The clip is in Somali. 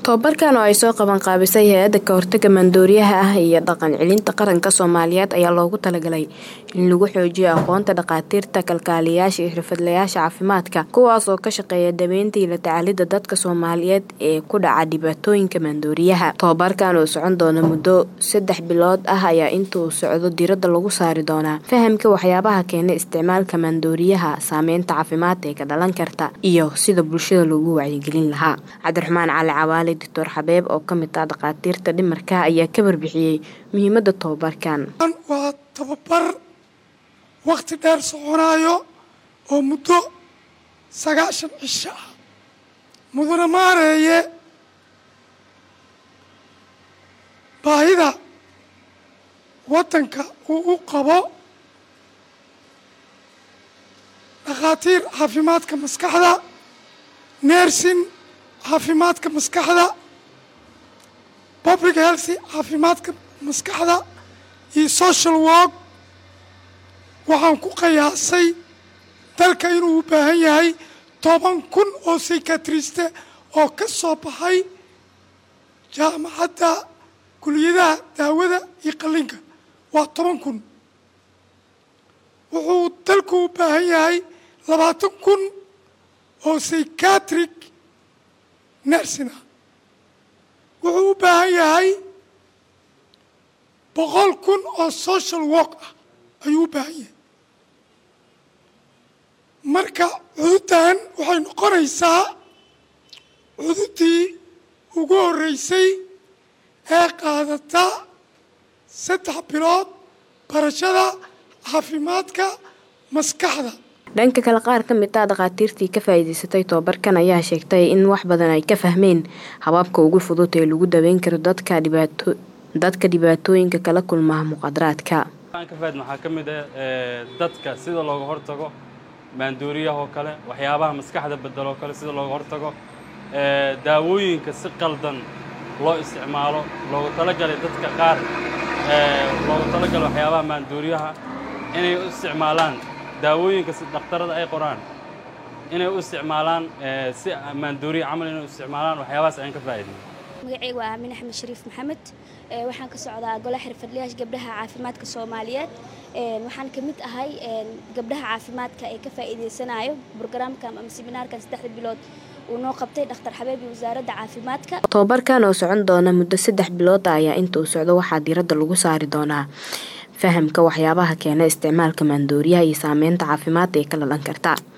tobabarkan oo ay soo qaban qaabisay hay-adda ka hortaga maandooriyaha ah iyo dhaqan celinta qaranka soomaaliyeed ayaa loogu talagalay in lagu xoojiyo aqoonta dhakhaatiirta kalkaaliyayaasha iyo xirfadlayaasha caafimaadka kuwaas oo ka shaqeeya dabeynta iyo la tacaalida dadka soomaaliyeed ee ku dhaca dhibaatooyinka maandooriyaha tobabarkan oo socon doona muddo saddex bilood ah ayaa intuu socdo diiradda lagu saari doonaa fahamka waxyaabaha keena isticmaalka maandooriyaha saameynta caafimaad ee ka dhalan karta iyo sida bulshada loogu wacyigelin lahaa cabdiraxmaan cali cawaale doctor xabeeb oo ka mid ah dhakhaatiirta dhimarka ayaa ka warbixiyey muhiimada tobabarkan waa tababar wakhti dheer soconaayo oo muddo sagaashan cisho ah mudana maareeye baahida waddanka uu u qabo dhakhaatiir caafimaadka maskaxda neersin caafimaadka maskaxda public healthy caafimaadka maskaxda iyo social work waxaan ku qiyaasay dalka inuu u baahan yahay toban kun oo psychiatriste oo ka soo baxay jaamacadda kuliyadaha daawada iyo qallinka waa toban kun wuxuu dalku u baahan yahay labaatan kun oo psychiatric nersina wuxuu u baahan yahay boqol kun oo social work ah ayuu u baahan yahay marka cududdan waxay noqonaysaa cududdii ugu horreysay ee qaadata saddex bilood barashada caafimaadka maskaxda dhanka kale qaar ka mid ah dhakhaatiirtii ka faa'iidaysatay tobabarkan ayaa sheegtay in wax badan ay ka fahmeen habaabka ugu fudud ee lagu daweyn karo dadka dhibaato dadka dhibaatooyinka kala kulmaa muqadaraadka ka faad maxaa ka mid ah dadka sida looga hortago maandooriyahoo kale waxyaabaha maskaxda bedeloo kale sida looga hortago daawooyinka si qaldan loo isticmaalo loogu talagalay dadka qaar loogu talagalay waxyaabaha maandooriyaha inay u isticmaalaan daawooyinka si dhakhtarada ay qoraan inay u isticmaalaan si maandooriya camal inay u isticmaalaan waxyaabahaas ayaan ka faa'iidnay magacaygu waa aamin axmed shariif maxamed waxaan ka socdaa golaha xirfadlayaasha gabdhaha caafimaadka soomaaliyeed waxaan ka mid ahay gabdhaha caafimaadka ee ka faa'iidaysanayo brograamkan ama seminaarkan saddexda bilood uu noo qabtay dhakhtar xabeeb iyo wasaaradda caafimaadka tobabarkan oo socon doona muddo saddex bilood ah ayaa inta uu socdo waxaa diiradda lagu saari doonaa fahamka waxyaabaha keena isticmaalka maandooriyaha iyo saameynta caafimaad ee ka dhalan karta